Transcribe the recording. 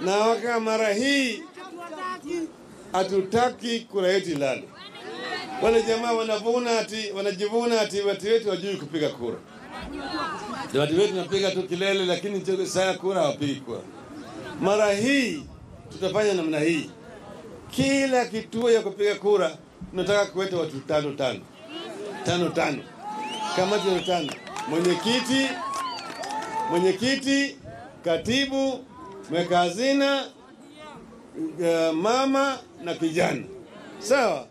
na waka mara hii hatutaki kura yetu ilale. Wale jamaa wanavuna ati wanajivuna ati watu wetu wajui kupiga kura. Watu wetu napiga tu kilele, lakini saa kura hawapigi kura. Mara hii tutafanya namna hii, kila kituo ya kupiga kura tunataka kuweta watu tano tano tano tano, kamati ya tano, mwenyekiti mwenyekiti, katibu, mweka hazina, uh, mama na kijana, sawa.